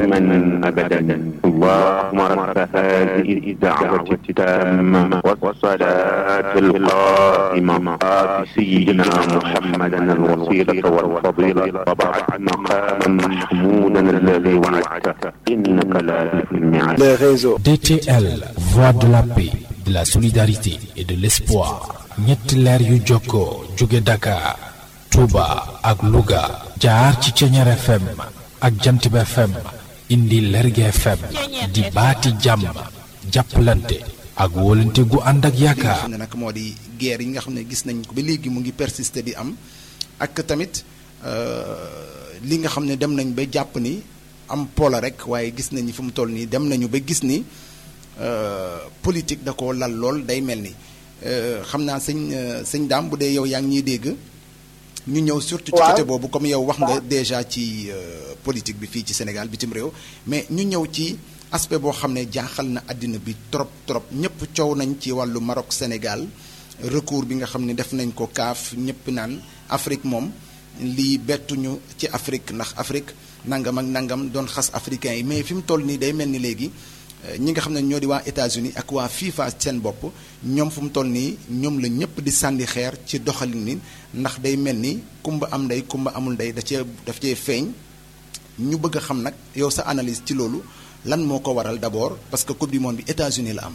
دائما أبدا اللهم رب هذه الدعوة التامة والصلاة القائمة آت سيدنا محمدا الوسيلة والفضيلة وبعث مقاما محمودا الذي وعدته إنك لا تخلف الميعاد les réseaux. DTL, voix de la paix, de la solidarité et de l'espoir. ñetti leer yu jokkoo jóge Dakar, Touba ak Louga jaar ci Ceñeer FM ak Jantib FM indi Lerge FM di baati jàmm jàppalante ak wóolante gu ànd ak li nga yaakaar. xam ne nag moo di guerre yi nga xam ne gis nañ ko ba léegi mu ngi persister di am ak tamit euh, li nga xam ne dem nañ ba jàpp ni am pola rek waaye gis nañ ni fu mu toll nii dem nañu ba gis ni euh, politique da ko lal lool day mel ni Euh, xam naa sëñ euh, sëñ daam bu dee yow yaa ngi ñuy dégg ñu ñëw surtout ci Waaw. côté boobu comme yow wax nga déjà ci euh, politique bi fii ci Sénégal bitim réew mais ñu ñëw ci aspect boo xam ne jaaxal na àddina bi trop trop ñëpp coow nañ ci wàllu Maroc Sénégal recours bi nga xam ne def nañ ko kaaf ñëpp naan Afrique moom lii bettuñu ci Afrique ndax Afrique nangam ak nangam doon xas africains yi mais fi mu toll nii day mel ni léegi euh, ñi nga xam ne ñoo di waa États-Unis ak waa FIFA seen bopp ñoom fu mu toll nii ñoom la ñëpp di sànni xeer ci doxalin ni ndax day mel ni kumba am ndey kumba amul ndey da cee daf cee feeñ ñu bëgg a xam nag yow sa analyse ci loolu lan moo ko waral d'abord parce que coupe du monde bi États-Unis la am.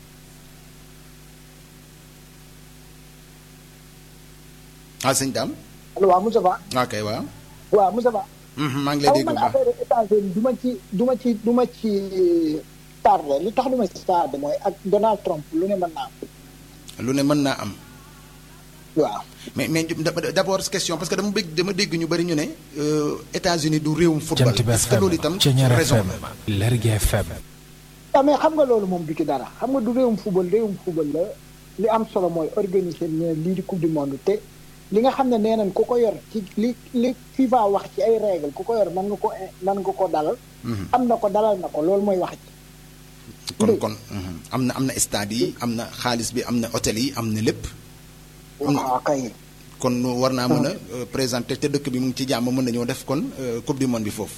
ah sëñ Dame. allo waaw Moussa Ba ok waaw. waaw Moussa Ba Mhm, maa ngi lay aw dégg bu man baax. affaire États-Unis du ma ci du ma ci du ma ci tardé li tax du ma ci tardé mooy ak Donald Trump lu ne mën naa am lu ne mën naa am. waaw mais mais d' d'abord question parce que dama bëgg dama dégg ñu bari ñu ne euh, États-Unis du réewum football. Jantib est-ce que loolu FM itam Ceñeer raison FM la. Lerge FM waaw mais xam nga loolu moom du ci dara xam nga du réewum football réewum football la li am solo mooy organiser ne lii di coupe du monde te li nga xam ne nee nañ ku ko yor ci li li FIFA wax ci ay règle ku ko yor mën nga ko mën nga ko dalal am na ko dalal na ko loolu mooy wax ci kon Dégg. kon mhm. am na am na stade yi am na xaalis bi am na hôtel yi am na lépp. am na waaw kay kon war naa mën a euh, présenter te dëkk bi mu ngi ci jàmm mën nañoo def kon euh, coupe du monde bi foofu.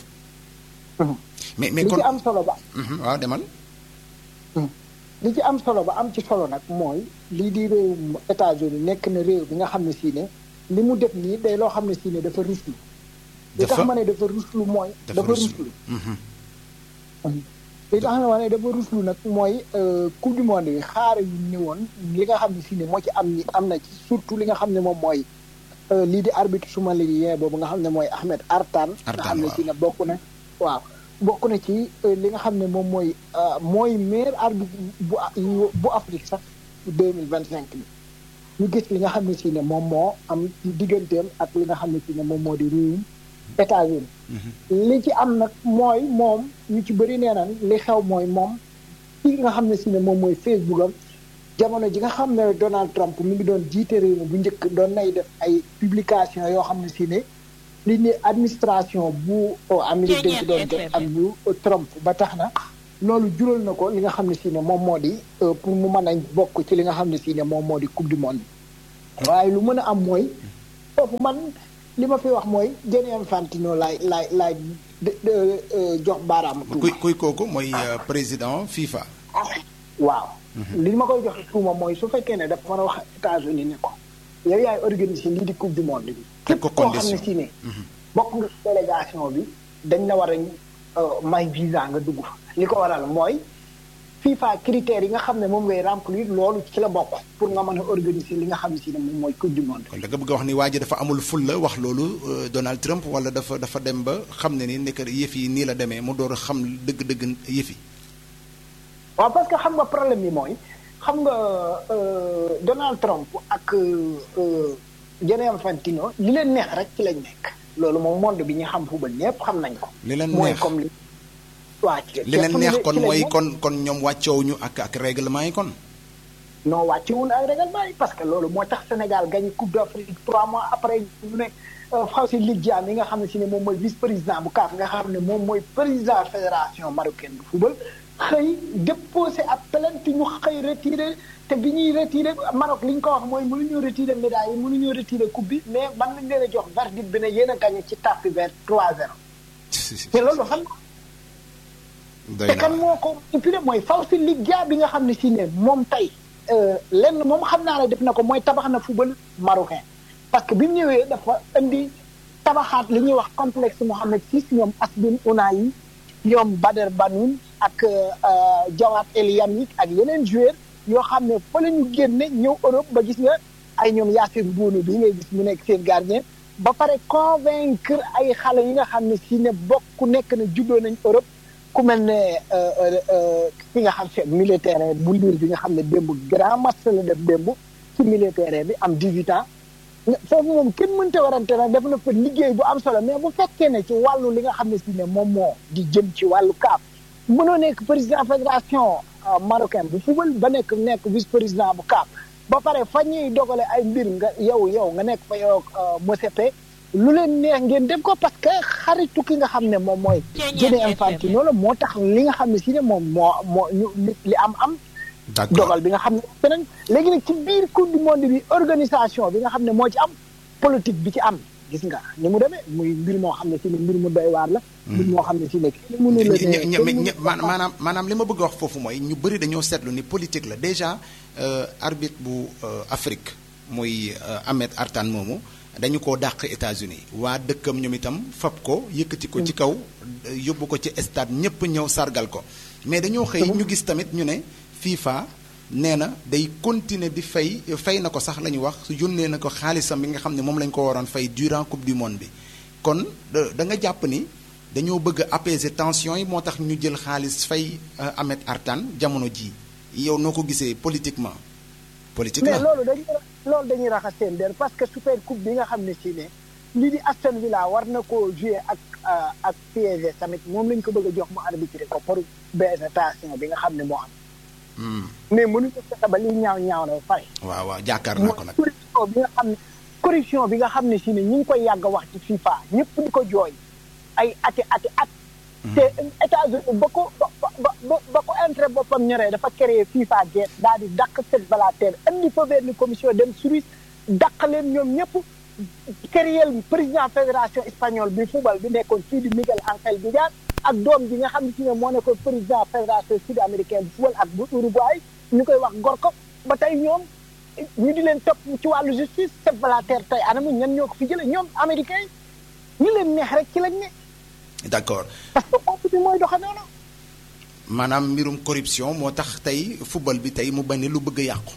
mais mais li kon ci am solo ba Mhm, waaw demal. li ci am solo ba am ci solo nag mooy lii di réewum États-Unis nekk na réew bi nga xam ne sii ne li mu def nii day loo xam ne sii ne dafa ruslu li tax Dafa- ma ne dafa ruslu mooy dafa dafa ruslu. ruslu Mhm. li tax ma ne dafa ruslu nag mooy euh, coupe du monde bi xaar yu ñëwoon li nga xam ne sii ne moo ci am ni am na ci surtout li nga xam ne moom mooy euh, lii di arbitre somalien boobu nga xam ne mooy Ahmed Artan nga Artan, xam ne waaw. sii ne bokk na waaw bokk na ci euh, li nga xam ne moom mooy euh, mooy meilleur arbitre bu yu- bu Afrique sax deux mille vingt cinq bi ñu gis li nga xam ne si ne moom moo am ci digganteem ak li nga xam ne si ne moom moo di réewum États-Unis li ci am nag mooy moom ñu ci bëri nee nañ li xew mooy moom ci nga xam ne si ne moom mooy Facebook am jamono ji nga xam ne Donald Trump mi ngi doon jiite réew mi bu njëkk doon nay def ay publication yoo xam ne si ne li ni administration bu Amérique dañ ci doon jot ak bu Trump ba tax na loolu jural na ko li nga xam ne si ne moom moo di euh, pour mu mën a bokk ci li nga xam ne si ne moom moo di coupe du monde waaye lu mën a am mooy foofu man li ma fi wax mooy Gianni Infantino laay laay laay de- de- euh, jox baaraamu tuuma kuy kuy kooku mooy euh, président FIFA. waaw li ma koy joxe tuuma mooy su fekkee ne dafa war a wax États-Unis ne ko yow yaay organiser lii di coupe du monde bi Teg képp ko koo xam ne condition. si ne bokk nga ci délégation bi dañ la war a euh, may visa nga dugg fa li ko waral mooy FIFA critères yi nga xam ne moom ngay remplir loolu ci la bokk pour nga mën a organiser li nga xam ne si ne moom mooy coupe du monde kon da nga bëgg a wax ni waa ji dafa amul ful la wax loolu euh, Donald Trump wala dafa dafa dem ba xam ne ni nekk yëf yi nii la demee mu door a xam dëgg-dëgg yëf yi. waaw parce que xam nga problème bi mooy xam nga euh, Donald Trump ak euh, Gianni Infantino li leen neex rek ci lañ nekk loolu moom monde bi ñu xam football ñëpp xam nañ ko. li leen mooy neex comme li. waa ci li leen ci neex ci kon lañ mooy nekk. kon kon ñoom wàccoowuñu ak ak règlement yi kon. non wàcce wuñ ak règlement yi parce que loolu moo tax Sénégal gagné coupe d'Afrique trois mois après ñu ne Fawzi Lidjane yi nga xam ne si ne moom mooy vice président bu CAF nga xam ne moom mooy président fédération marocaine bu football xëy déposé ab plainte ñu xëy retiré te bi ñuy retiré Maroc li ñu ko wax mooy mënuñoo retiré médaille yi mënuñoo retiré coupe bi mais man nañ leen a jox verdict bi ne yéen a gagné ci tapis vert 3-0 te loolu xam doy te na kan waar. moo ko manipulé mooy Fawzi Liggia bi nga xam ne si ne moom tey euh, lenn moom xam naa ne def na ko mooy tabax na football marocain parce que bi mu ñëwee dafa indi tabaxaat li ñuy wax complexe Mohamed VI ñoom Asbin Ounahi ñoom Bader Banoun ak euh, Jawad El Yamik ak yeneen joueurs yoo xam ne fa la ñu génne ñëw Europe ba gis nga ay ñoom Yassir Bounou bi ngay gis mu nekk seen gardien ba pare convaincre ay xale yi nga xam ne si ne bokk nekk na juddoo nañ Europe ku mel ne euh, euh, euh, ki nga xam ne militaire bu Lille bi nga xam ne démb grand match la def démb ci militaire bi am 18 ans foofu moom kenn mënta warante nag def na fa liggéey bu am solo mais bu fekkee ne ci wàllu li nga xam ne si ne moom moo di jëm ci wàllu CAF mënoo nekk président fédération euh, marocaine bu football ba nekk nekk vice président bu CAF ba pare fa ñuy dogale ay mbir nga yow yow nga nekk fa yow Mosepe lu leen neex ngeen def ko parce que xaritu ki nga xam ne moom mooy Gianni Infantino la moo tax li nga xam ne si ne moom moo moo ñu li- li am am d'accord dogal bi nga xam ne beneen léegi nag ci biir coupe du monde bi organisation bi nga xam ne moo ci am politique bi ci am gis nga ni mu demee muy mbir moo xam ne si ne mbir mu doy waar la mbir moo xam ne si ne kenn mënu la ñe- ñe- ne ñe- kenn ñe- mënu ma- maanaam maanaam li ma bëgg a wax foofu mooy ñu bëri dañoo seetlu ni politique la déjà euh, arbitre bu euh, Afrique muy euh, Ahmed Artan moomu dañu koo dàq États-Unis waa dëkkam ñoom itam fab ko yëkkati ko ci kaw euh, yóbbu ko ci stade ñëpp ñëw sargal ko mais dañoo xëy ñu gis tamit ñu ne FIFA nee na day continuer di fay fay na ko sax la ñu wax su yónnee na ko xaalisam bi nga xam ne moom lañ ko waroon fay durant coupe du monde bi kon da da nga jàpp ni dañoo bëgg a apaiser tension yi moo tax ñu jël xaalis fay euh, Ahmed Artan jamono ji yow noo ko gisee politiquement politique mais la loolu dañuy loolu dañuy raxas seen der parce que super coupe bi nga xam ne si ne lii di Aston Villa war na koo jouer ak euh, ak PSG tamit moom lañ ko bëgg a jox mu arbitrer ko pour baisser tension bi nga xam ne moo am Hmm, mais mënuñu fexe ba liy ñaaw ñaaw na ba pare waaw waaw jàkkaar naa ko nag corruption bi nga xam ne corruption bi nga xam ne si ne ñu ngi koy yàgg a wax ci FIFA ñëpp di ko jooy ay ati ati at te États-Unis ba ko ba ba ba ba ko intérêt boppam ñoree dafa créé FIFA geet daal di dàq Sepp Blatter indi fa benn commission dem Suisse dàq leen ñoom ñëpp créé président fédération espagnole bi football bi nekkoon fii di Miguel Ángel Villar ak doom ji nga xam ne si ne moo nekkoon président fédération sud américaine bu football ak bu Uruguay ñu koy wax Gorko ba tey ñoom ñu di leen topp ci wàllu justice Sepp Blatter tey anamu ñan ñoo ko fi jëlee ñoom américain yi ñu leen neex rek ci lañ ne d'accord parce que kooku bi mooy doxe noonu maanaam mbirum corruption moo tax tey football bi tey mu bañ lu bëgg a yàqu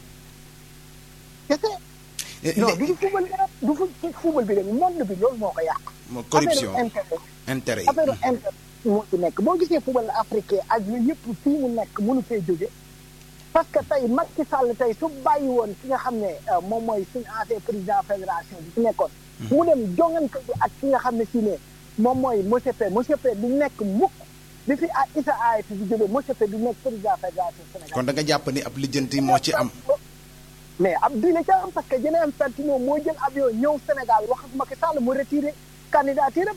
kese Eh, non lé- du football bi rek du fu ci football bi rek monde bi loolu moo ko yàq mo- corruption affaire intérêt intérêt yi affaire intérêt moo ci nekk boo gisee football africain ak yooyu yëpp fii mu nekk mënu fee jóge parce que tey Macky Sall tey su bàyyi woon ki nga xam ne euh, moom mooy suñu ancien président fédération bi fi nekkoon mu dem jongante bi ak ki nga xam ne si ne moom mooy monsieur P monsieur P du nekk mukk bi fi a Issa Aye di jóge monsieur P du nekk président fédération Sénégal kon da nga jàpp ni ab lijjanti moo ci am mais ab diine ca am parce que Gianni Infantino moo jël avion ñëw Sénégal wax ak Macky Sall mu retiré candidature am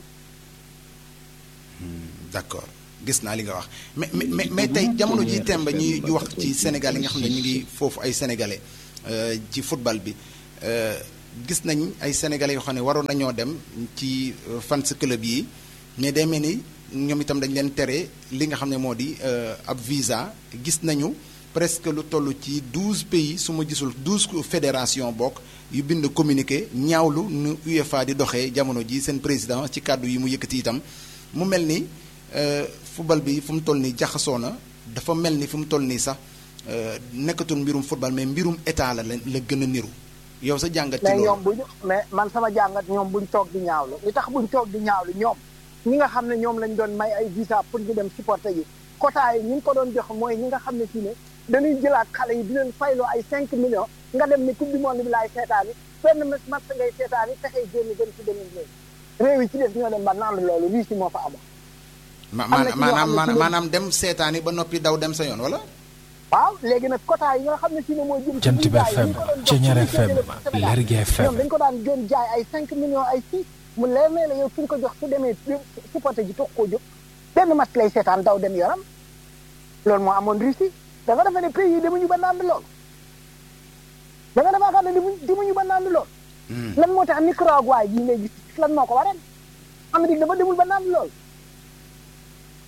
d'accord gis naa li nga wax mais mais mais mais tey jamono ji temb ñuy wax ci Sénégal yi nga xam ne ñu ngi foofu ay sénégalais euh, ci football bi euh, gis nañ ay sénégalais yoo xam ne waroon nañoo dem ci euh, fans club yi mais day mel ni ñoom itam dañ leen tere li nga xam ne moo di euh, ab visa gis nañu presque lu toll ci douze pays su ma gisul douze fédération bokk yu bind communiqué ñaawlu nu UEFA di doxee jamono ji seen président ci kàddu yi mu yëkkati itam mu mel ni euh, football bi fu mu toll nii jaxasoo na dafa mel ni fu mu toll nii sax euh, nekkatul mbirum football mais mbirum état la la la gën a niru yow sa jàngat ci mais loolu ñoom buñu mais man sama jàngat ñoom buñ toog di ñaawlu li tax buñ toog di ñaawlu ñoom ñi nga xam ne ñoom lañ doon may ay visa pour ñu dem supporter yi quota yi ñi ngi ko doon jox mooy ñi nga xam ne si ne dañuy jëlaat xale yi di leen fayloo ay 5 millions nga dem ni coupe du monde bi laay seetaan yi benn match match ngay seetaan yi fexee génn dem ci beneen réew réew yi ci des ñoo dem ba naan loolu lii si moo fa amoon ma am na ci maanaam ñoo xam ne maanaam ci maanaam dem seetaani ba noppi daw dem sa yoon wala waaw léegi nag quota yi nga xam ne si ne mooy jëm ci Jant bi visa yi FM, ñu ko doon jox Ceñeer pour ñu FM, jëlee ci Sénégal. Lergui FM. ñoom dañ ko daan doon jaay ay 5 millions ay 6 mu leer ne la yow fi nga ko jox su demee supporter ji toog koo jóg benn match lay seetaan daw dem yoram loolu moo amoon Russie da nga defee ne pays yi demuñu ba naan lool da nga defaa xam ne demuñu demuñu ba naan lool lan moo tax Nicaragua yi ngay gis lan moo ko waral Amérique dafa demul ba naan lool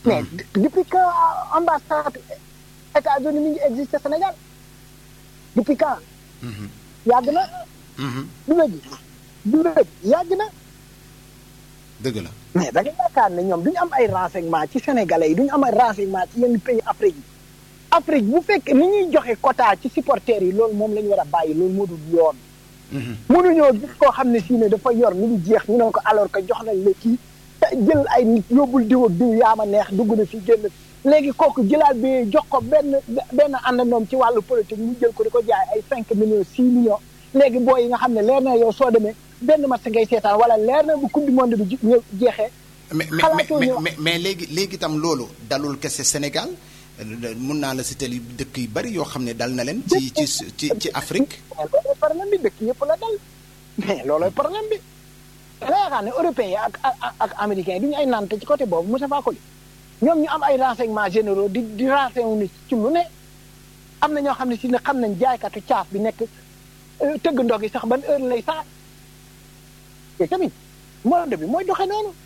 mais depuis que ambassade États-Unis mi ngi existe Sénégal depuis quand yàgg na du léegi du léegi yàgg na dëgg la mais da nga yaakaar ne ñoom duñu am ay renseignement ci sénégalais yi duñu am ay renseignement ci yenn pays Afrique yi Afrique bu fekkee ni ñuy joxe quota ci supporters yi loolu moom la ñu war a bàyyi loolu moo dul yoon mënuñoo gis koo xam ne si ne dafa yor mi ngi jeex ñu ne ko alors que jox nañ la kii jël ay nit yóbbul diw ak diw yaa ma neex dugg na fi génn léegi kooku jëlaat bi jox ko benn benn àndandoom ci wàllu politique mu jël ko di ko jaay ay cinq millions six millions léegi boo yi nga xam ne leer na yow soo demee benn match ngay seetaan wala leer na bu coupe du monde bi ñëw jeexee mais mais mais léegi léegi itam loolu dalul kese Sénégal mun naa la citer dëkk yu bari yoo xam ne dal na leen. ci ci ci ci Afrique. loolooy problème bi dëkk yëpp la dal mais loolooy problème bi. da nga yaakaar ne européens yi ak ak ak américains yi du ñu ay nante ci côté boobu Moussa Fakoli ñoom ñu am ay renseignements généraux di di renseigner ci lu ne am na ñoo xam ne si ne xam nañ jaaykatu caaf bi nekk tëgg ndog yi sax ban heure lay sax te tamit monde bi mooy doxee noonu.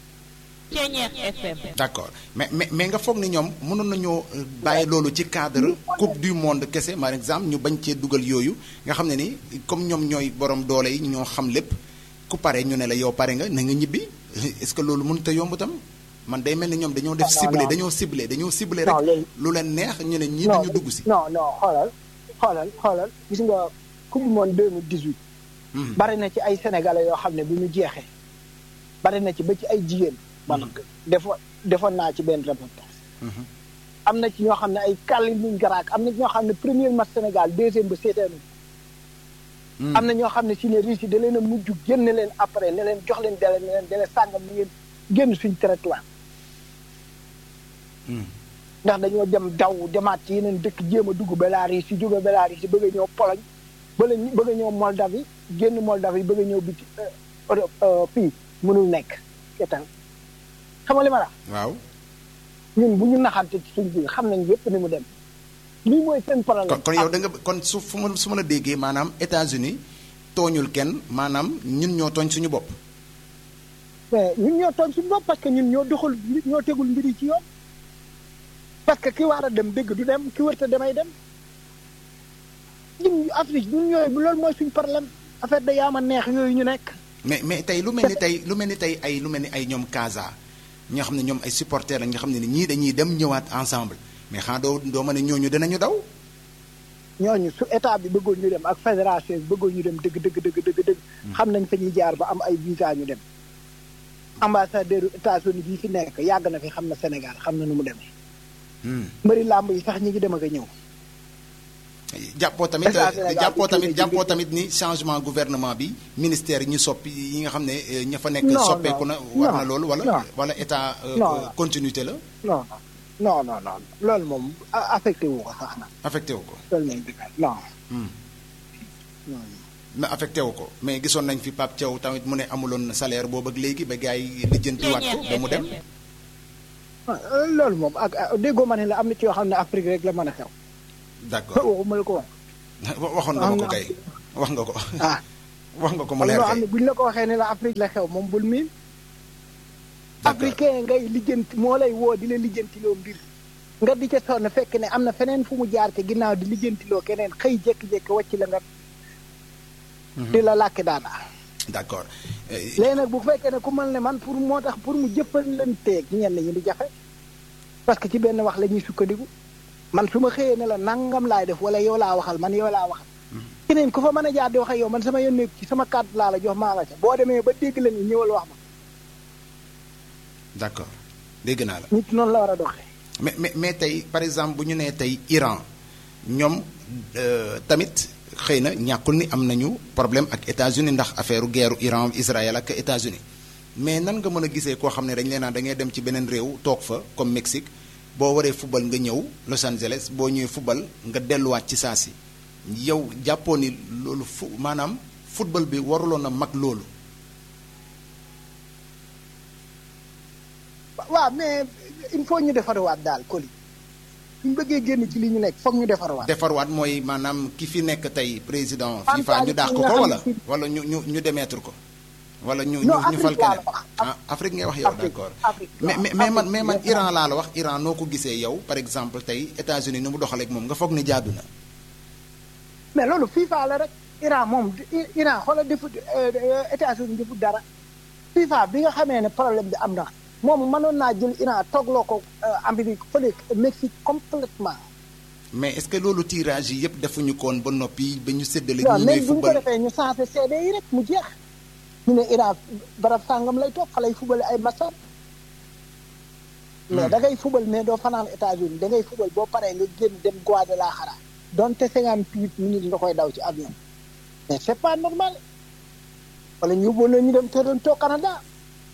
d'accord mais mais mais nga foog ni ñoom mënoon nañoo bàyyi loolu ci cadre coupe du monde kese par exemple ñu bañ cee dugal yooyu nga xam ne ni comme ñoom ñooy borom doole yi ñoo xam lépp ku pare ñu ne la yow pare nga na nga ñibbi est-ce que loolu mënut a yomb tam man day mel ni ñoom dañoo def ciblé dañoo ciblé dañoo ciblé rek lu leen neex ñu ne ñii duñu dugg si non non xoolal xoolal xoolal gis nga coupe du monde 2018 bari na ci ay sénégalais yoo xam ne bu ñu jeexee bari na ci ba ci ay jigéen man defoon defoon naa ci benn reportage am na ci ñoo xam ne ay kàlli luñ garaak am na ci ñoo xam ne premier match Sénégal deuxième ba seeteenu am na ñoo xam ne si ne Russie da leen a mujj génne leen après ne leen jox leen dele ne leen dele sàngam ni ngeen génn suñ territoire ndax dañoo dem daw demaat ci yeneen dëkk jéem a dugg Bélarus si jóge Bélarus si bëgg a ñëw Pologne bëla bëgg a ñëw Moldavie génn Moldavie bëgg a ñëw biti fii mënul nekk ketal xam nga li ma la waaw ñun bu ñu naxante ci suñ biir xam nañ yépp ni mu dem lii mooy seen problème kon yow da nga kon su fu ma su ma la déggee maanaam États-Unis tooñul kenn maanaam ñun ñoo tooñ suñu bopp mais ñun ñoo tooñ suñu bopp parce que ñun ñoo doxal ñoo tegul mbir yi ci yoon parce que ki war a dem dégg du dem ki wërta demay dem ñun Afrique ñun ñooy loolu mooy suñu problème affaire da yaama neex yooyu ñu nekk mais mais tey lu mel ni tey lu mel ni tey ay lu mel ni ay ñoom Casa ñoo xam ne ñoom ay supporters la nga xam ne ni ñii dañuy dem ñëwaat ensemble mais xanaa doo doo ma ne ñooñu dinañu daw. ñooñu su état bi bëggoon ñu dem ak fédération bi bëggoon ñu dem dëgg dëgg dëgg dëgg dëgg. xam nañ fa ñuy jaar ba am ay visa ñu dem. ambassadeur États-Unis bii fi nekk yàgg na fi xam na Sénégal xam na nu mu demee. mbëri làmb yi sax ñi ngi dem ak a ñëw. jàppoo tamit jàppoo tamit jàppoo tamit ni changement gouvernement bi ministère yi ñu soppi yi nga xam ne ña fa nekk. soppeeku na war na loolu wala. wala état continuité la. non non non non loolu moom affecté wu ko sax na. affecté wu ko. loolu moom non. mais affecté wu ko mais gisoon nañ fi Pape Thiaw tamit mu ne amuloon salaire boobu ak léegi ba gars yi lijjantiwaat ko ba mu dem. loolu moom ak déggoo ma ne la am na ci yoo xam ne Afrique rek la mën a xew. d'accord waxuma la ko wax. waxoon nga ma ko kay wax nga ko. ah wax nga ko mu leer loo kay xam ne buñ la ko waxee ne la Afrique la xew moom bul miin. africain ngay lijjanti moo lay woo di la lijjantiloo mbir. nga di ca sonn fekk ne am na feneen fu mu jaar te ginnaaw di lijjantiloo keneen xëy jékki-jékki wàcc la nga. di la làkki daana d'accord. léegi nag bu fekkee ne ku mel ne man pour moo tax pour mu jëppalanteeg ñenn ñi di jafe parce que ci benn wax la ñuy sukkandiku man su ma xëyee ne la nangam laay def wala yow laa waxal man yow laa waxal. keneen ku fa mën a jaar di wax ak yow man sama yónneeku ci sama kàddu laa la jox maa nga ca boo demee ba dégg la ni ñëwal wax ma. d'accord dégg naa la. nit noonu la war a doxee. mais mais mais tey par exemple bu ñu nee tey Iran ñoom tamit xëy na ñàkkul ni am nañu problème ak États-Unis ndax affaire guerre Iran Israël ak États-Unis mais nan nga mën a gisee koo xam ne dañ leen naan da ngay dem ci beneen réew toog fa comme Mexique boo waree football nga ñëw Los Angeles boo ñëwee football nga delluwaat ci saa si yow jàppoo ni loolu fu maanaam football bi waruloon a mag loolu. waaw mais il faut ñu defarwaat daal Coly ñu bëggee génn ci li ñu nekk foog ñu defarwaat. defarwaat mooy maanaam ki fi nekk tey président. FIFA ñu dàq ko wala wala ñu ñu ñu démettre ko. wala ñu Non, ñu ñu fal Afrique laa keneen la wax. ah Afrique ngay wax yow Afrique, d'accord Afrique, mais waaw, mais mais man Afrique, mais man mais Iran man- laa la wax Iran noo ko gisee yow par exemple tey États-Unis ni mu doxaleeg moom nga foog ni jaadu na mais loolu FIFA la rek Iran moom I- Iran xoolal defut euh, euh, États-Unis defut dara FIFA bi nga xamee ne problème bi am na moom mënoon naa jël Iran toogloo ko euh, Amérique fële Mexique complètement mais est-ce que loolu tirage yi yëpp defuñu ko woon ba noppi ba ñu séddale waaw ñi même ñooy bu ñu ko football defee ñu changé CD yi rek mu jeex ñu ne Iran barab sàngam lay toog fa lay fubale ay matcham mais da ngay fubal mais doo fanaan États-Unis da ngay fubal boo paree nga génn dem Guadalajara donte cinquante huit minutes nga koy daw ci avion mais c'est pas normal wala ñu yóbboon na ñu dem Toronto Canada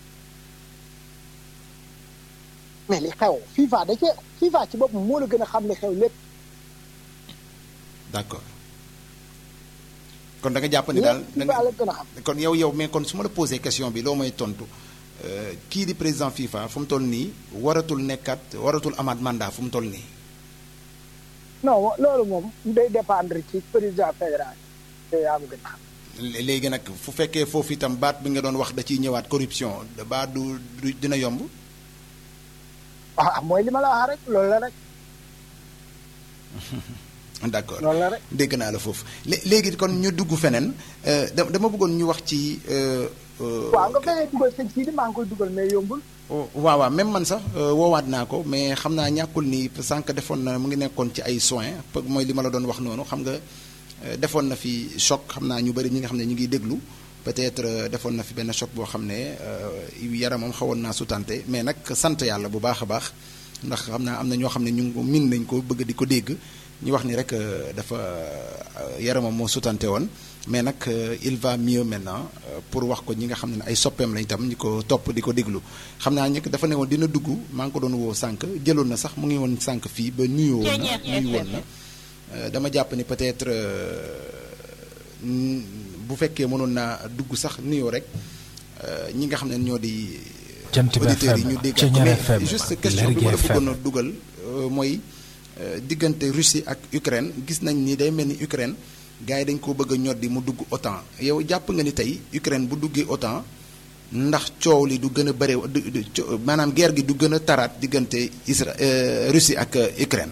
mais li xew FIFA da cee FIFA ci boppam moo la gën a xam li xew lépp d'accord kon da nga jàpp ni daal lépp da FIFA nga la gën a xam kon yow yow mais kon su ma la posé question bi loo may tontu euh, kii di président FIFA fu mu toll nii waratul nekkat waratul amaat mandat fu mu toll nii non loolu moom day dépendre ci président fédéral te yaa ma gën a xam Lé- léegi nag fu fekkee foofu itam baat bi nga doon wax da ciy ñëwaat corruption da baat du du dina yomb ah mooy li ma la wax rek loolu la rek d'accord loolu la rek dégg naa la foofu lé- léegi kon ñu dugg feneen euh, da- dama bëggoon ñu wax ci. euh, euh, waaw nga fexee dugal sëñ Sidi maa ngi koy dugal mais yombul oh, waaw waaw même man sax euh, woowaat naa ko mais xam naa ñàkkul ni sànq defoon na mu ngi nekkoon ci ay soins pe- mooy li ma la doon wax noonu xam nga euh, defoon na fi choc xam naa ñu bëri ñi nga xam ne ñu ngi déglu peut-être euh, defoon na fi benn choc boo xam ne euh, yaramam xawoon naa sutante mais nag sant yàlla bu baax a baax ndax xam naa am na ñoo xam ne ñu ngi ko min nañ ko bëgg di ko dégg ñu wax ni rek euh, dafa euh, yaramam moo sutante woon mais nag euh, il va mieux maintenant euh, pour wax ko ñi nga xam ne ay soppeem lañ tam ñi ko topp di ko déglu xam naa ñi dafa ne woon dina dugg maa ngi ko doon woo sànq jëloon na sax mu ngi woon sànq fii ba nuyoo woon na nuyu woon na Euh, dama jàpp ni peut-être euh, n- bu fekkee mënoon naa dugg sax nuyoo rek euh, ñi nga xam ne ñoo di Jant bi auditeurs yi FM, ñu dégg Ceñeer mais FM, juste question bi Lergui ma la bëggoon FM. a dugal euh, mooy euh, diggante Russie ak Ukraine gis nañ ni day mel ni Ukraine gars yi dañ ko bëgg a ñoddi mu dugg OTAN yow jàpp nga ni tey Ukraine bu duggee OTAN ndax coow li du gën a bëre du- du- co- maanaam guerre gi du gën a taraat diggante Isra euh, Russie ak euh, Ukraine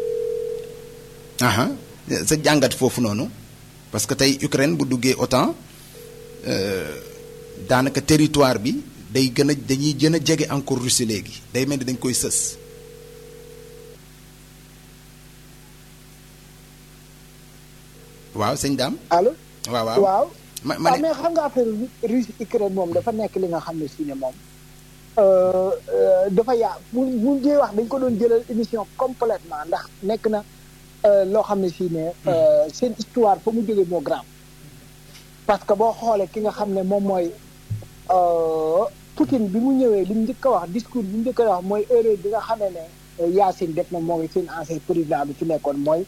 aha sa jàngat foofu noonu parce que tey Ukraine bu duggee OTAN euh, daanaka territoire bi day gën a dañuy gën a jege encore Russie léegi day mel ni dañ koy sës waaw sëñ daam allo waaw waaw waaw ma ma waaw ne mais xam nga affaire Russie Ukraine moom dafa nekk li nga xam ne si ne moom euh, euh, dafa yaa bu bu jee wax dañ ko doon jëlal émission complètement ndax nekk na euh, loo xam ne si ne euh, seen histoire fa mu jógee moo grave parce que boo xoolee ki nga xam ne moom mooy euh, Poutine bi mu ñëwee li mu njëkk a wax discours bi mu njëkk a wax mooy erreur bi nga xamee ne euh, Yeltsin def na mooy seen ancien président bi fi nekkoon mooy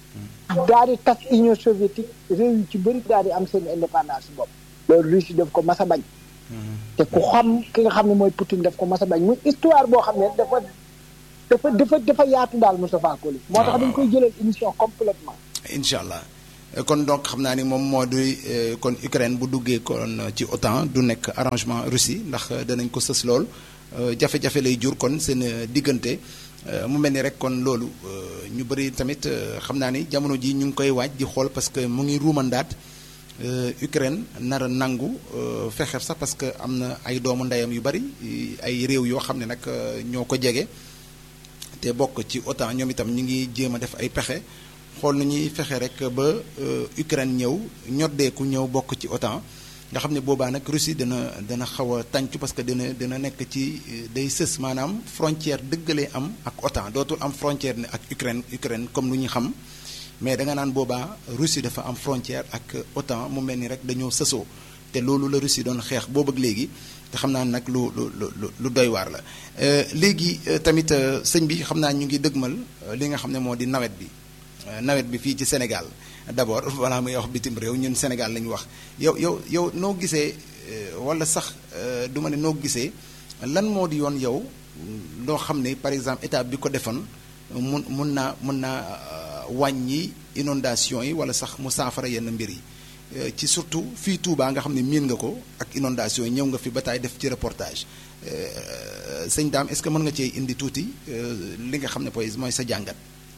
daal di tas Union soviétique réew yu ci bëri daal di am seen indépendance bopp loolu Russie daf ko mas a bañ te ku xam ki nga xam ne mooy Poutine daf ko mas a bañ muy histoire boo xam ne dafa dafa dafa dafa yaatu daal Moustapha Koli moo tax dañ koy jëlal émission complètement incha allah Euh, kon donc xam naa ni moom moo di euh, kon Ukraine bu duggee kon ci OTAN du nekk arrangement Russie ndax euh, danañ ko sës lool euh, jafe-jafe lay jur kon seen euh, diggante euh, mu mel ni rek kon loolu euh, ñu bëri tamit euh, xam naa ni jamono ji ñu ngi koy waaj di xool parce que mu ngi ruumandaat euh, Ukraine nar a nangu euh, fexe sax parce que am na ay doomu ndeyam yu bëri ay réew yoo xam ne nag euh, ñoo ko jege te bokk ci OTAN ñoom itam ñu ngi jéem a def ay pexe xool nu ñuy fexe rek ba euh, Ukraine ñëw ñoddeeku ñëw bokk ci OTAN nga xam ne boobaa nag Russie dana dana xaw a tàncu parce que dina dina nekk ci euh, day sës maanaam frontière dëggalee am ak OTAN dootul am frontière ne ak Ukraine Ukraine comme lu ñu xam mais da nga naan boobaa Russie dafa am frontière ak OTAN mu mel ni rek dañoo sësoo te loolu la Russie doon xeex boobu ak léegi te xam naa nag lu lu lu lu doy waar la Euh, léegi euh, tamit euh, sëñ bi xam naa ñu ngi dëgmal euh, li nga xam ne moo di nawet bi Euh, nawet bi fii ci Sénégal d'abord balaa muy wax bitim réew ñun Sénégal la ñu wax yow yow yow noo gisee euh, wala sax euh, du ma ne noo gisee lan moo di yoon yow loo xam ne par exemple état bi ko defoon mun mun naa mun naa euh, wàññi inondation yi wala sax mu saafara yenn mbir yi ci surtout fii Touba nga xam ne miin nga ko ak inondation yi ñëw nga fi ba taay def ci reportage sëñ Dame est-ce que mën nga cee indi tuuti li nga xam ne poy mooy sa jàngat.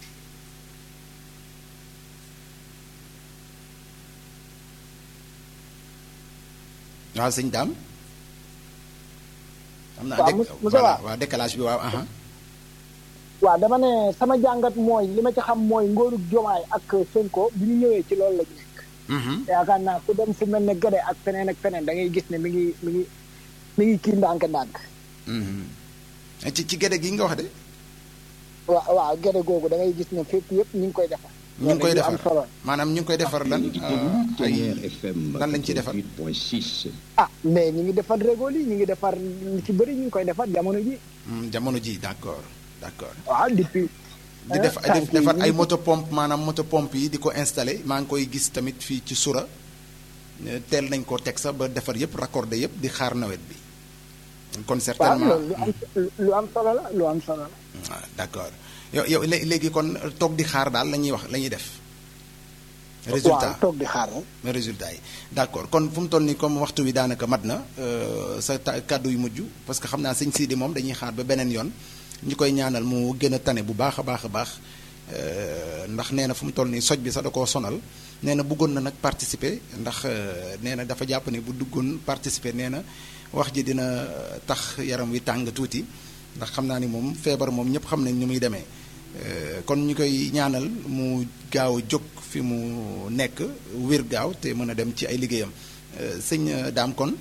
waaw sëñ Dame. am naa waaw Moussa voilà waaw décalage bi waaw. waaw dama ne sama jàngat mooy li ma ci xam mooy ngóorug jomaay ak Sonko bi ñu ñëwee ci loolu la ñu nekk. yaakaar naa ku dem fu mel ne Gade ak feneen ak feneen da ngay gis ne mi ngi mi ngi mi ngi kii ndànk-ndànk. ci ci Gade gi nga wax de. waaw waaw Gade googu da ngay gis ne fépp yëpp ñu ngi koy defar. ñu ngi koy defar am solo maanaam ñu ngi koy defar lan ay lan lañ ci defar. ah mais ñu ngi defar régol yi ñu ngi defar li ci bëri ñu ngi koy defar jamono ji. jamono ji d'accord d'accord. waaw depuis. di def di defar ay moto pompe maanaam moto pompe yi di ko installé maa ngi koy gis tamit fii ci sura teel nañ ko teg sax ba defar yëpp raccordé yëpp di xaar nawet bi. kon certainement waaw lu am lu am solo la lu am solo la. waaw d'accord yow yow léegi kon toog di xaar daal la ñuy wax la ñuy def. résultat waaw toog di xaar rek. mais résultat yi d'accord kon fu mu toll nii comme waxtu wi daanaka mat na sa kàddu yu mujj parce que xam naa sëñ Sidi moom dañuy xaar ba beneen yoon. ñi koy ñaanal mu gën a tane bu baax a baax a baax ndax nee na fu mu toll nii soj bi sax da koo sonal nee na bëggoon na nag participer ndax nee na dafa jàpp ne bu duggoon participer nee na wax ji dina tax yaram wi tàng tuuti ndax xam naa ni moom feebar moom ñëpp xam nañ ni muy demee kon ñu koy ñaanal mu gaaw a jóg fi mu nekk wér gaaw te mën a dem ci ay liggéeyam sëñ daam kon.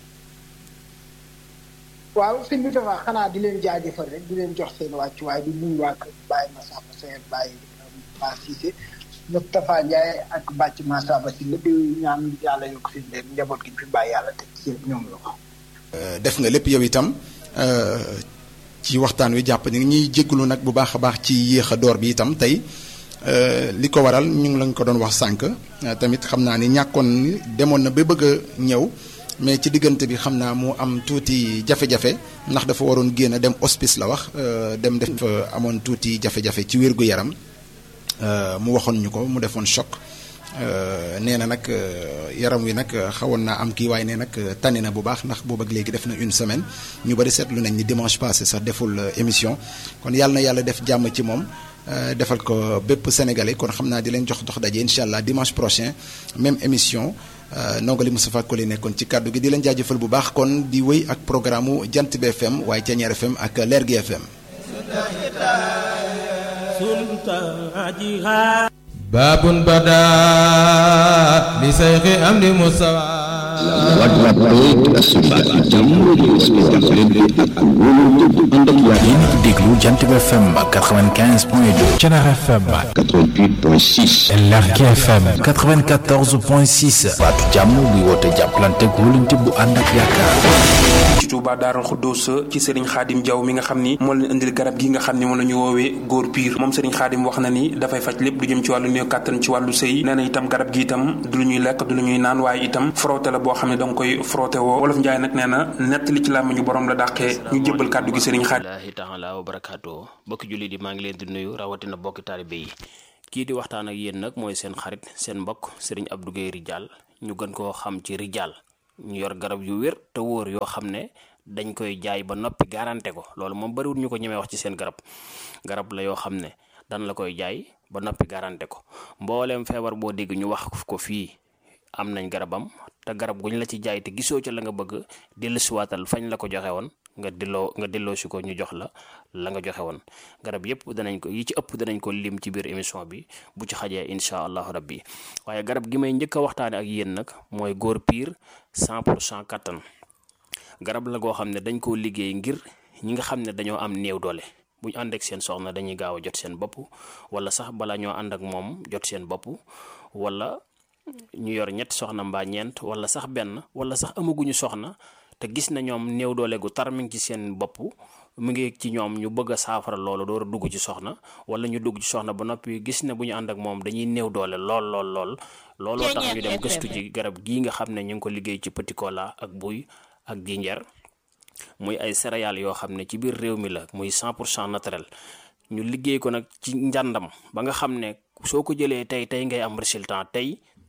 waaw sëñ bi dafa xanaa di leen jaajëfal rek di leen jox seen wàccuwaay di nuyu waa kër Baye Massamba Seye Baye Ba Cissé Moustapha Ndiaye ak Bàcc Massamba si lépp ñaan yàlla yokk seen leen njaboot gi fi bàyyi yàlla teg ci ñoom la ko. def nga lépp yow itam ci waxtaan wi jàpp ni ñuy jégalu nag bu baax a baax ci yéex a door bi itam tey li ko waral ñu ngi lañ ko doon wax sànq tamit xam naa ni ñàkkoon ni demoon na ba bëgg a ñëw. mais ci diggante bi xam naa mu am tuuti jafe-jafe ndax dafa waroon génn dem hospice la wax dem def amoon tuuti jafe-jafe ci wér-gu-yaram mu waxoon ñu ko mu defoon choc nee na nag yaram wi nag xawoon naa am kii waaye ne nag tane na bu baax ndax boobu ak léegi def na une semaine ñu bari seetlu nañ ni dimanche passé sax deful émission kon yàlla na yàlla def jàmm ci moom defal ko bépp sénégalais kon xam naa di leen jox dox daje incha allah dimanche prochain même émission nongali Moustapha Koli nekkoon ci kàddu gi di leen jaajëfal bu baax kon di wéy ak programme mu Jant bi FM waaye Thiéniere FM ak Leer gi FM. baabun badaa li sayxi am di mustawa déglu Jant bi FM 95 point 2 Thiéniere FM 88.6 Lergui FM 94.6 baatu jàmm buy woote jàppalante wóolante bu ànd ak yaakaar ci Touba Daarul Xuddus ci Serigne Khadim Diaw mi nga xam ni moo leen indil garab gi nga xam ni moom la ñu woowee góor piir moom Serigne Khadim wax na ni dafay faj lépp lu jëm ci wàllu néew kàttan ci wàllu sëy nee na itam garab gi itam du lu ñuy lekk du lu ñuy naan waaye itam frotté la boo xam ne danga koy frotté woo wolof Njaay nag nee na nett li ci làmmiñu borom la dàqee ñu jébbal kàddu gi Serigne Khadim laahi taala wa barakaatu bokki jullit yi maa ngi leen di nuyu rawatina bokki taalibe yi kii di waxtaan ak yéen nag mooy seen xarit seen mbokk Serigne Abdou Guèye Ridial ñu gën koo xam ci Ridial ñu yor garab yu wér te wóor yoo xam ne dañ koy jaay ba noppi garanté ko loolu moom bariwul ñu ko ñemee wax ci seen garab garab la yoo xam ne dan la koy jaay ba noppi garanté ko mbooleem feebar boo dégg ñu wax ko fii am nañ garabam te garab guñ la ci jaay te gisoo ca la nga bëgg dellusiwaatal fañ la ko joxe woon nga delloo nga delloo si ko ñu jox la la nga joxe woon garab yëpp danañ ko yi ci ëpp danañ ko lim ci biir émission bi bu ci xajee incha allahu rabbi waaye garab gi may njëkk a waxtaane ak yéen nag mooy góor piir 100 pour cent kattan garab la goo xam ne dañ koo liggéey ngir ñi nga xam ne dañoo am néew doole bu ñu ànd ak seen soxna dañuy gaaw a jot seen bopp wala sax bala ñoo ànd ak moom jot seen bopp wala ñu yor ñetti soxna mbaa ñeent wala sax benn wala sax amaguñu soxna te gis na ñoom néew doole gu tar mi ngi ci seen bopp mu ngi ci ñoom ñu bëgg a saafara loolu door a dugg ci soxna wala ñu dugg ci soxna ba noppi gis ne bu ñu ànd ak moom dañuy néew doole lool lool lool looloo tax ñu dem gëstu ci garab gii nga xam ne ñu ngi ko liggéey ci petit cola ak buy ak jinjeer muy ay céréales yoo xam ne ci biir réew mi la muy 100 pour cent naturel ñu liggéey ko nag ci njàndam ba nga xam ne soo ko jëlee tey tey ngay am résultat tey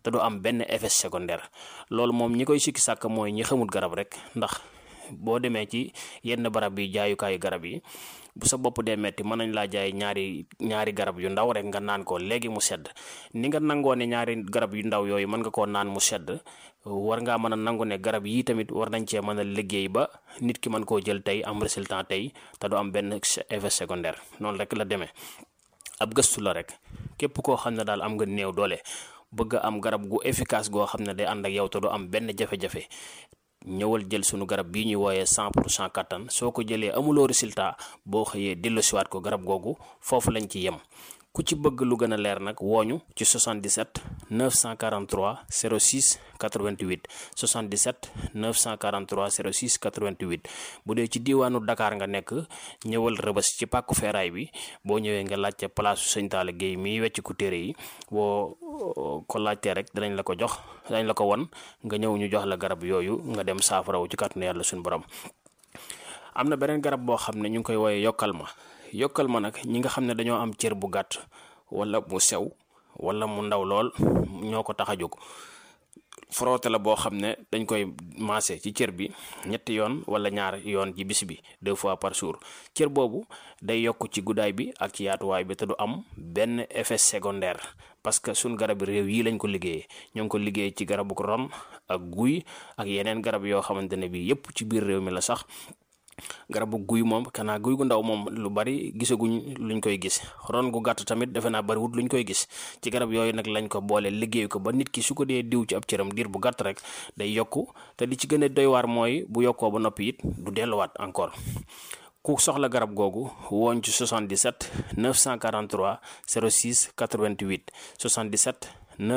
te du am benn effet secondaire loolu moom ñi koy sikki sàkk mooy ñi xamul garab rek ndax boo demee ci yenn barab yi jaayukaayu garab yi bu sa bopp dee metti mën nañ laa jaay ñaari ñaari garab yu ndaw rek nga naan ko léegi mu sedd ni nga nangoo ne ñaari garab yu ndaw yooyu mën nga koo naan mu sedd war ngaa mën a nangu ne garab yii tamit war nañ cee mën a liggéey ba nit ki mën koo jël tey am résultat tey te du am benn effet secondaire noonu rek la demee ab gëstu la rek képp koo xam ne daal am nga néew doole bëgg a am garab gu efficace goo xam ne day ànd ak yow te du am benn jafe-jafe ñëwal jël sunu garab bii ñuy wooyee 100 pour cent kattan soo ko jëlee amuloo résultat boo xëyee delloosiwaat ko garab googu foofu lañ ci yem ku ci bëgg lu gën a leer nag wooñu ci 77 943 06 88 77 943 06 88 bu dee ci diiwaanu Dakar nga nekk ñëwal rëbës ci pàkku feeraay bi boo ñëwee nga laajte place su sëñ Talla Guèye miy wecc ku téere yi boo ko laajtee rek danañ la ko jox danañ la ko won nga ñëw ñu jox la garab yooyu nga dem saafarawu ci kàttanu yàlla suñu borom am na beneen garab boo xam ne ñu ngi koy wooyee yokkal ma yokkal ma nag ñi nga xam ne dañoo am cër bu gàtt wala mu sew wala mu ndaw lool ñoo ko tax a jóg frotté la boo xam ne dañ koy maase ci cër bi ñetti yoon wala ñaar yoon ci bis bi deux fois par jour cër boobu day yokk ci guddaay bi ak ci yaatuwaay bi te du am benn effet secondaire parce que suñ garab réew yi lañ ko liggéeyee ñoo ngi ko liggéey ci garabu ron ak guy ak yeneen garab yoo xamante ne bii yépp ci biir réew mi la sax garabu guy moom kanaa guy gu ndaw moom lu bari gisaguñ luñ koy gis ron gu gàtt tamit defe naa bariwut luñ koy gis ci garab yooyu nag lañ ko boole liggéey ko ba nit ki su ko dee diw ci ab cëram diir bu gàtt rek day yokku te li ci gën a doy waar mooy bu yokkoo ba noppi it du delluwaat encore ku soxla garab googu wooñ ci 77 943 06 88 77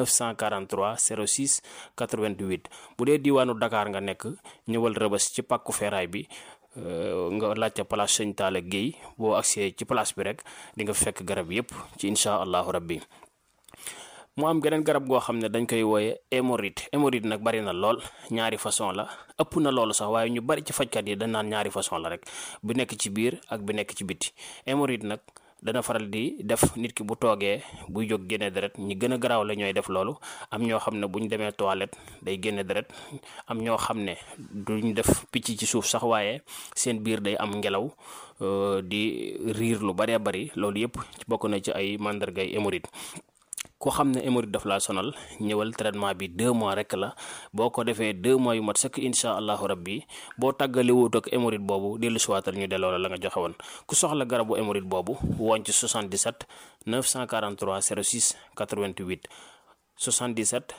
943 06 88 bu dee diiwaanu Dakar nga nekk ñëwal rëbës ci pàkku feeraay bi nga laajte place sëñ Talla Guèye boo agsee ci place bi rek di nga fekk garab yépp ci incha allahu rabbi mu am geneen garab goo xam ne dañ koy wooye hémorroïde hémorroïde nag bari na lool ñaari façon la ëpp na loolu sax waaye ñu bari ci fajkat yi dañ naan ñaari façon la rek bu nekk ci biir ak bu nekk ci biti hémorroïde nag dana faral di def nit ki bu toogee buy jóg génne deret ñi gën a garaaw la ñooy def loolu am ñoo xam ne bu ñu demee toilette day génne deret am ñoo xam ne duñ def picc ci suuf sax waaye seen biir day am ngelaw di riir lu baree bari loolu yëpp bokk na ci ay màndargay hémorroïde ku xam ne hémorroïde daf laa sonal ñëwal traitement bi deux mois rek la boo ko defee deux mois yu mat sëkk incha allahu rabbi boo tàggali wut ak hémorroïde boobu dellu siwaatal ñu delloo la la nga joxe woon ku soxla garabu hémorroïde boobu woon ci 77 943 06 88 77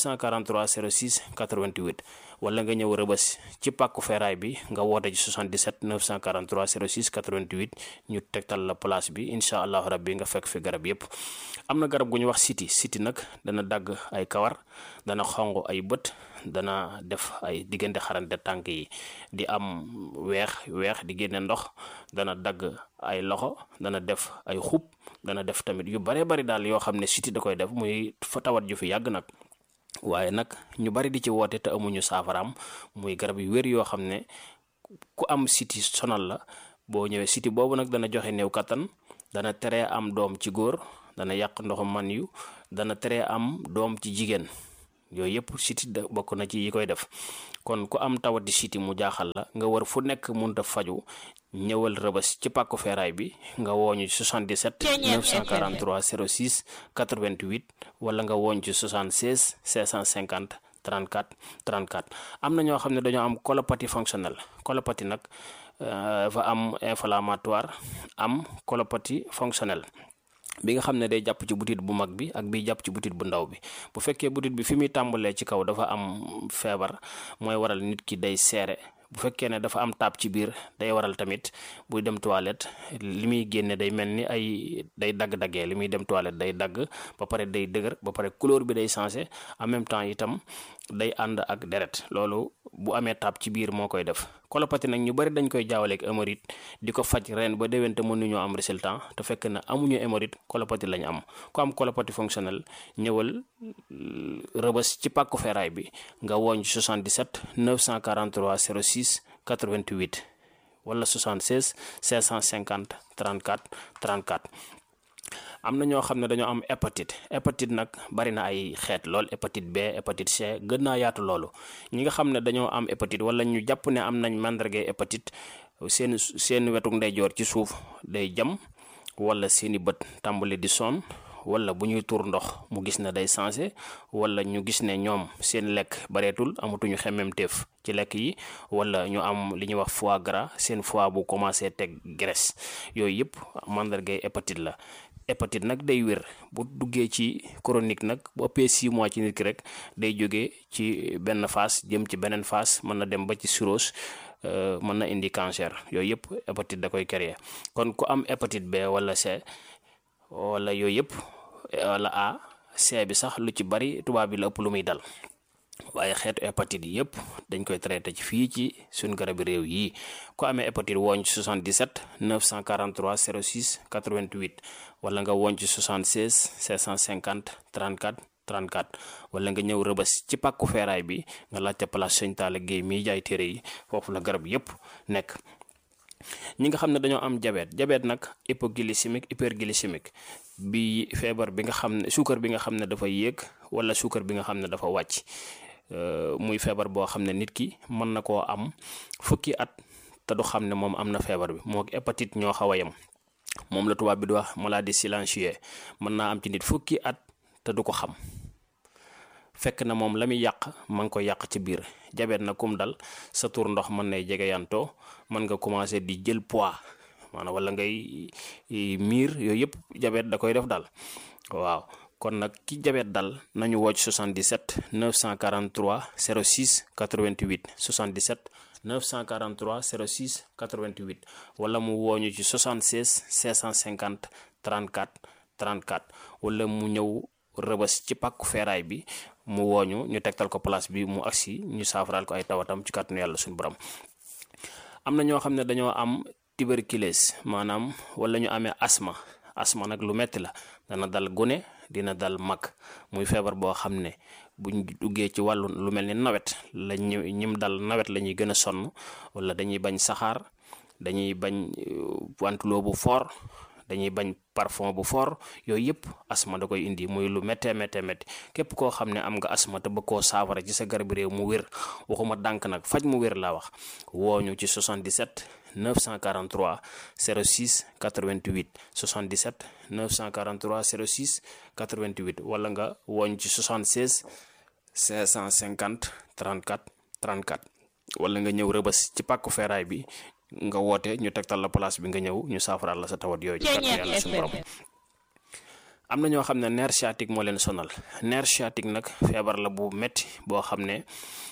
943 06 88 wala nga ñëw rëbës ci pàkku feeraay bi nga woote ci 77 943 06 88 ñu tegtal la place bi incha allahu rabbi nga fekk fi garab yépp am na garab gu ñu wax siti siti nag dana dagg ay kawar dana xong ay bët dana def ay diggante xarante tànk yi di am weex weex di génne ndox dana dagg ay loxo dana def ay xub dana def tamit yu bare bari daal yoo xam ne siti da koy def muy fa tawat ju fi yàgg nag waaye nag ñu bari di ci woote te amuñu saafaraam muy garab yu wér yoo xam ne ku am siti sonal la boo ñëwee siti boobu nag dana joxe néew kattan dana tere am doom ci góor dana yàq ndoxu man yu dana tere am doom ci jigéen yooyu yëpp siti da bokk na ci yi koy def kon ku am tawati siti mu jaaxal la nga war fu nekk munta faju ñëwal rëbës ci pàkku feeraay bi nga wooñu ci 77 943 06 88 wala nga wooñ ci 76 650 34 34 am na ñoo xam ne dañoo am colopathie fonctionnelle colopathie nag dafa am inflammatoire am colopathie fonctionnelle bi nga xam ne day jàpp ci butit bu mag bi ak bi jàpp ci butit bu ndaw bi bu fekkee butit bi fi muy tàmbalee ci kaw dafa am feebar mooy waral nit ki day seere bu fekkee ne dafa am taab ci biir day waral tamit buy dem toilette li muy génne day mel ni ay day dagg-daggee li muy dem toilette day dagg ba pare day dëgër ba pare couleur bi day changé en même temps itam day ànd ak deret loolu bu amee taab ci biir moo koy def colopathie nag ñu bari dañ koy jaawaleeg hémorroïde di ko faj ren ba déwén te mënuñoo am résultat te fekk na amuñu hémorroïde colopathie lañ am ku am colopathie fonctionnelle ñëwal rëbës ci pàkku feeraay bi nga wooñ 77 943 06 88 wala 76 550 34 34 am na ñoo xam ne dañoo am hépatite hépatite nag bari na ay xeet lool hépatite B hépatite C gën naa yaatu loolu ñi nga xam ne dañoo am hépatite wala ñu jàpp ne am nañ màndargay hépatite seen seen wetuk ndeyjoor ci suuf day jam wala seeni bët tàmbali di sonn wala bu ñuy tuur ndox mu gis ne day sensé wala ñu gis ne ñoom seen lekk bareetul amatuñu xemmemteef ci lekk yi wala ñu am li ñuy wax foie gras seen foie bu commencé teg graisse yooyu yëpp mandargay hépatite la hépatite nag day wér bu duggee ci chronique nag bu ëppee 6 mois ci nit ki rek day jógee ci benn phase jëm ci beneen phase mën na dem ba ci cirrhose mën na indi cancer yooyu yëpp hépatite da koy créer kon ku am hépatite B wala C wala yooyu yëpp wala A C bi sax lu ci bari tubaab bi la ëpp lu muy dal waaye xeetu hépatite yi yëpp dañ koy traité ci fii ci suñ garabi réew yi ku amee hépatite wooñ ci 77 943 06 88 wala nga wooñ ci 76 750 34 34 wala nga ñëw rëbës ci pàkku feeraay bi nga laajte place Sëñ Talla Guèye miy jaay téere yi foofu la garab yëpp nekk ñi nga xam ne dañoo am diabète diabète nag hypoglycémique hyperglycémique bi feebar bi nga xam ne suukar bi nga xam ne dafa yéeg wala suukar bi nga xam ne dafa wàcc muy feebar boo xam ne nit ki mën na koo am fukki at te du xam ne moom am na feebar bi moo hépatite ñoo xaw a yem moom la tubaab bi di wax maladie silencieuse mën naa am ci nit fukki at te du ko xam fekk na moom la muy yàq ma ngi ko yàq ci biir jabet na kum dal sa tur ndox mën nay jege yantoo mën nga commencé di jël poids maanaam wala ngay miir yooyu yëpp jabet da koy def dal waaw kon nag ki jabet dal nañu woo ci 77 943 06 88 77 943 06 88 wala mu wooñu ci 76 650 34 34 wala mu ñëw rëbës ci pàkku feeraay bi mu wooñu ñu tegtal ko place bi mu agsi ñu saafaraal ko ay tawatam ci kàttanu yàlla suñu borom am na ñoo xam ne dañoo am tuberculose maanaam wala ñu amee asma asma nag lu metti la dana dal gune dina dal mag muy feebar boo xam ne buñ duggee ci wàllu lu mel ni nawet la ñu ñim dal nawet la ñuy gën a sonn wala dañuy bañ saxaar dañuy bañ wantuloo bu fort dañuy bañ parfum bu fort yooyu yëpp asma da koy indi muy lu méttee méttee métti képp koo xam ne am nga asma te bëgg koo saafara ci sa garab réew mu wér waxuma dànk nag faj mu wér laa wax wooñu ci 77 943 06 88 77 943 06 88 wala nga wooñ ci 76 550 34 34 wala nga ñëw rëbës ci pàkku feeraay bi nga woote ñu tegtal la place bi nga ñëw ñu saafaraal la sa tawat yooyu ci kàttan yàlla suñu borom am na ñoo xam ne nerf sciatique moo leen sonal nerf sciatique nag feebar la bu metti boo xam ne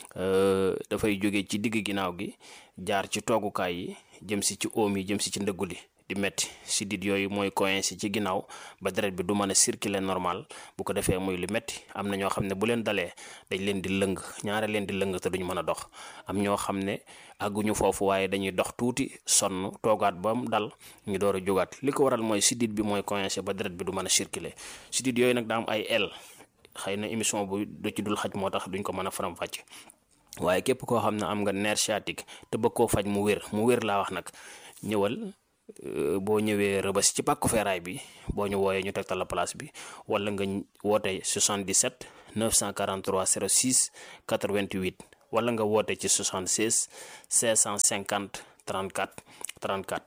dafay jóge ci digg ginnaaw gi jaar ci toogukaay yi jëm si ci oom yi jëm si ci ndëggu li di metti sidit yooyu mooy coincé ci ginnaaw ba deret bi du mën a circuler normal bu ko defee muy lu metti am na ñoo xam ne bu leen dalee dañ leen di lëng ñaare leen di lëng te duñ mën a dox am ñoo xam ne àgguñu foofu waaye dañuy dox tuuti sonn toogaat ba mu dal ñu door a jógaat li ko waral mooy sidit bi mooy coincé ba deret bi du mën a circuler sidit yooyu nag daa am ay el xëy na émission bu du ci dul xaj moo tax duñ ko mën a faram fàcc waaye képp koo xam ne am nga nerf sciatique te bëgg koo faj mu wér mu wér laa wax nag ñëwal boo ñëwee rëbës ci pàkku feeraay bi boo ñu wooyee ñu tegtal la place bi wala nga woote 77 943 06 88 wala nga woote ci 76 550 34 34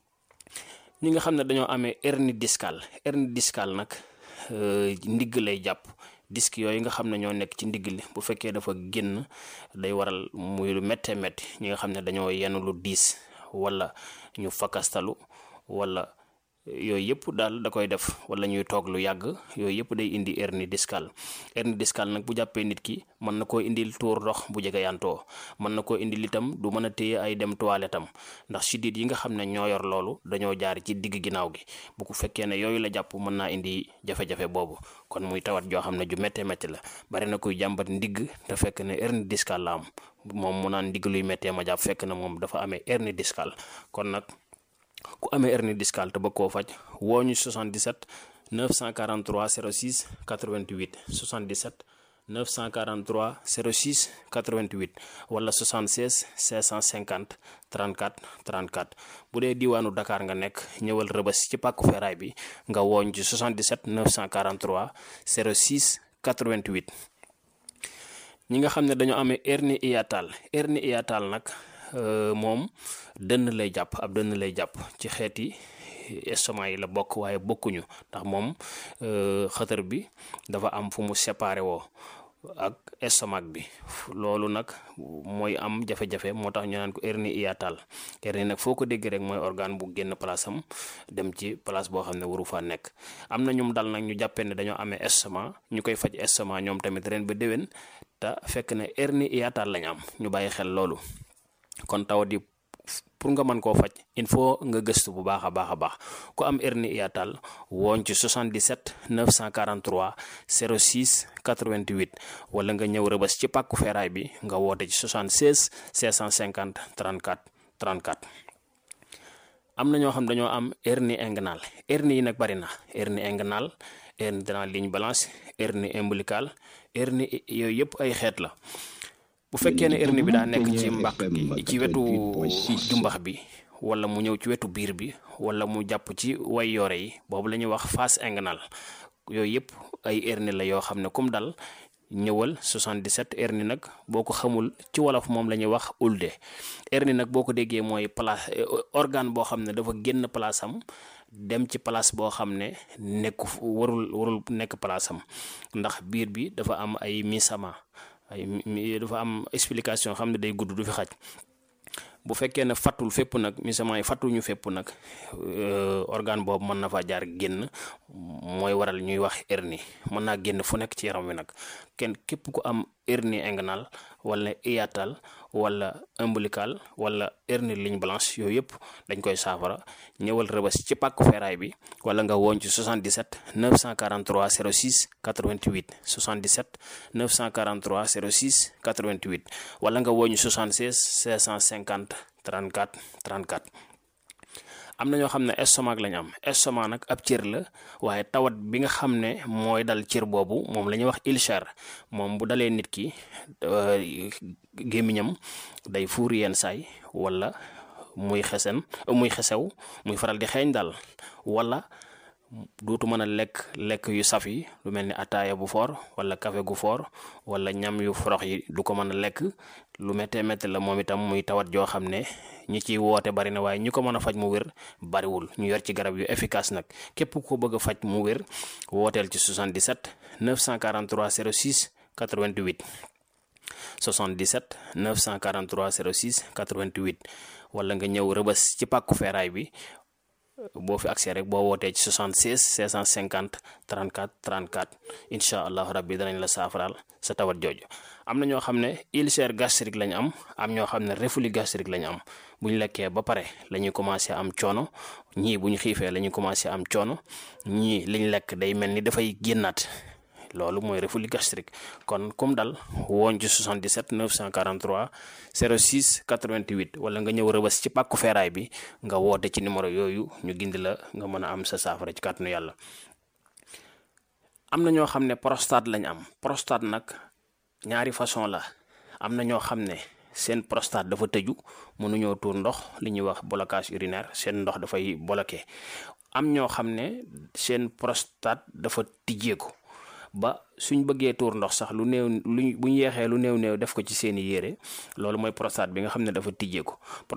ñi nga xam ne dañoo amee hernie discale hernie discale nag ndigg lay jàpp disque yooyu nga xam ne ñoo nekk ci ndigg li bu fekkee dafa génn day waral muy lu méttee métti ñi nga xam ne dañoo yenn lu diis wala ñu fakastalu wala yooyu yëpp daal da koy def wala ñuy toog lu yàgg yooyu yëpp day indi hernie discale hernie discale nag bu jàppee nit ki mën na koo indil tuur ndox bu jege yantoo mën na koo indil itam du mën a téye ay dem toilette am ndax sidit yi nga xam ne ñoo yor loolu dañoo jaar ci digg ginnaaw gi bu ko fekkee ne yooyu la jàpp mën naa indi jafe-jafe boobu kon muy tawat joo xam ne ju méttee métti la bari na kuy jàmbat ndigg te fekk ne hernie discale la am moom mu naan ndigg luy méttee ma jàpp fekk na moom dafa amee hernie discale kon nag ku amee hernie discale te bëgg koo faj woo ñu 77 943 06 88 77 943 06 88 wala 76 650 34 34 bu dee diwaanu Dakar nga nekk ñëwal rëbës ci pàkku feeraay bi nga wooñ ci 77 943 06 88 ñi nga xam ne dañoo amee hernie hiatale hernie hiatale nag moom dënn lay jàpp ab dënn lay jàpp ci xeeti estomac yi la bokk waaye bokkuñu ndax moom xëtër bi dafa am fu mu séparé woo ak estomac bi loolu nag mooy am jafe-jafe moo tax ñu naan ko hernie hiatale hernie nag foo ko dégg rek mooy organe bu génn place am dem ci place boo xam ne waru faa nekk am na ñum dal nag ñu jàppee ne dañoo amee estomac ñu koy faj estomac ñoom tamit ren ba déwén te fekk ne hernie hiatale lañ am ñu bàyyi xel loolu kon tawat yi pour nga mën koo faj il faut nga gëstu bu baax a baax a baax ku am hernie hiatale wooñ ci 77 943 06 88 wala nga ñëw rëbës ci pàkku feeraay bi nga woote ci 76 650 34 34 am na ñoo xam dañoo am hernie inguinale hernie yi nag bari na hernie inguinale hernie de la ligne blanche hernie ombilicale hernie yooyu yëpp ay xeet la bu fekkee ne hernie bi daa nekk ci mbàq gi ci wetu jumbax bi wala mu ñëw ci wetu biir bi wala mu jàpp ci way yoore yi boobu la ñuy wax face inguinale yooyu yëpp ay hernie la yoo xam ne comme dal ñëwal 77 hernie nag boo ko xamul ci wolof moom la ñuy wax ulde hernie nag boo ko déggee mooy place organe boo xam ne dafa génn place am dem ci place boo xam ne nekku warul warul nekk place am ndax biir bi dafa am ay misama ay dafa am explication xam ne day gudd du fi xaj bu fekkee ne fattul fépp nag misament yi fattuñu fépp nag organe boobu mën na fa jaar génn mooy waral ñuy wax hernie mën naa génn fu nekk ci yaram wi nag kenn képp ku am hernie inguinale wala hiatale wala ombilical wala hernie ligne blanche yooyu yëpp dañ koy saafara ñëwal rëbës ci pàkku feeraay bi wala nga woon ci 77 943 06 88 77 943 06 88 wala nga woon ci 76 650 34 34 am na ñoo xam ne estomac lañ am estomac nag ab cër la waaye tawat bi nga xam ne mooy dal cër boobu moom la ñuy wax ulcère moom bu dalee nit ki gémmiñam day fuur yenn saay wala muy xesen muy xesew muy faral di xeeñ daal wala dootu mën a lekk lekk yu saf yi lu mel ni ataaya bu foor wala café gu foor wala ñam yu forox yi du ko mën a lekk lu méttee métti la moom itam muy tawat joo xam ne ñi ciy woote bari na waaye ñi ko mën a faj mu wér bariwul ñu yor ci garab yu efficace nag képp ko bëgg a faj mu wér wooteel ci 77 943 06 88 77 943 06 88 wala nga ñëw rëbës ci pàkku feeraay bi boo fi accès rek boo wootee ci 76 650 34 34 incha allahu rabbi danañ la saafaraal sa tawat jooju am na ñoo xam ne ulcère gastrique lañ am am ñoo xam ne reflux gastrique lañ am bu ñu lekkee ba pare la ñuy commencé am coono ñii bu ñu xiifee la ñuy commencé am coono ñii liñ lekk day mel ni dafay génnaat loolu mooy reflux gastrique kon comme dal woon ci 77 943 06 88 wala nga ñëw rëbës ci pàkku feeraay bi nga woote ci numéro yooyu ñu gindi la nga mën a am sa saafara ci kàttanu yàlla am na ñoo xam ne prostate lañ am prostate nag ñaari façon la am na ñoo xam ne seen prostate dafa tëju mënuñoo tuur ndox li ñuy wax blocage urinaire seen ndox dafay bloqué am ñoo xam ne seen prostate dafa tijjeeku ba suñ bëggee tuur ndox sax lu néew luñ bu ñu yeexee lu néew néew def ko ci seeni yére loolu mooy prostate bi nga xam ne dafa tijjeeku